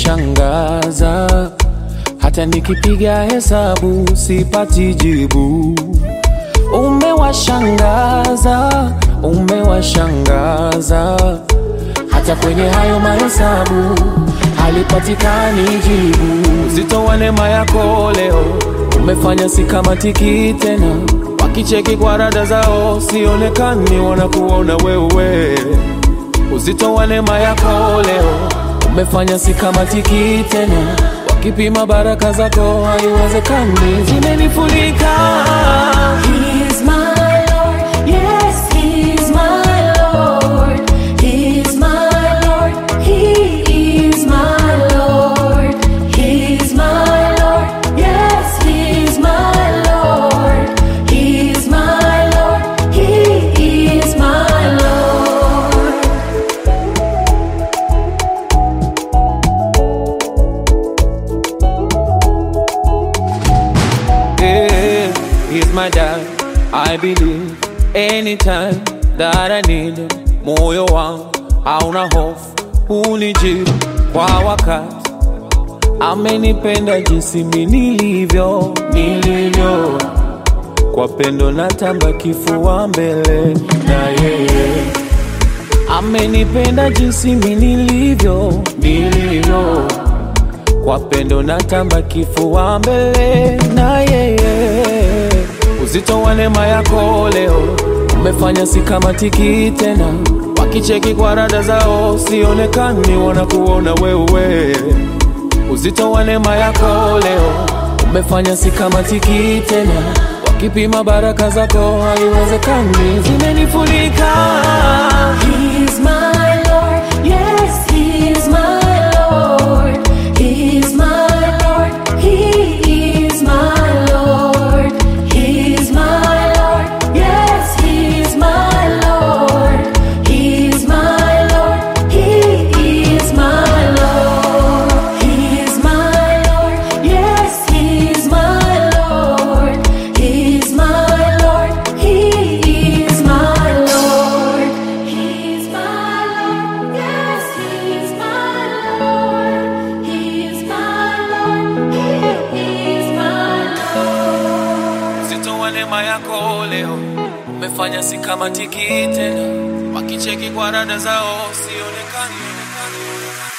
umenishangaza, hata nikipiga hesabu sipati jibu. Umewashangaza, umewashangaza, hata kwenye hayo mahesabu halipatikani jibu. Uzito wa neema yako leo umefanya sikamatiki tena, wakicheki kwa rada zao sionekani, wanakuona wewe. Uzito wa neema yako leo umefanya sikamatiki tena, wakipima baraka zako haiwezekani, zimenifunika. He's my Lord, yes, He's my Lord. He's my Lord, He is my Lord. He's my Lord, yes, He's my Lord. He's my Lord, He is my Lord. Yeah, he's my dad. I believe anytime that I need him. Moyo wangu hauna hofu, unijibu kwa wakati. Amenipenda jinsi mi nilivyo, nilivyo kwa pendo natamba kifua mbele na yeye. Amenipenda jinsi mi nilivyo, nilivyo kwa pendo natamba kifua mbele na yeye. Uzito wa neema yako leo umefanya sikamatiki tena, wakicheki kwa rada zao sionekani, wanakuona wewe. Uzito wa neema yako leo umefanya sikamatiki tena, wakipima baraka zako haiwezekani, zimenifunika. He's my Lord, yes, He's my Lord. He's my Lord, He is my Lord. He's my Lord, yes, He's my Lord. He's my Lord, He is my Lord. He's my Lord, yes, He's my Lord. He's my Lord, He is my Lord. He's my Lord, yes, He's my Lord. He's my Lord, He is my Lord. Uzito wa neema yako leo umefanya sikamatiki tena, wakicheki kwa rada zao sionekani.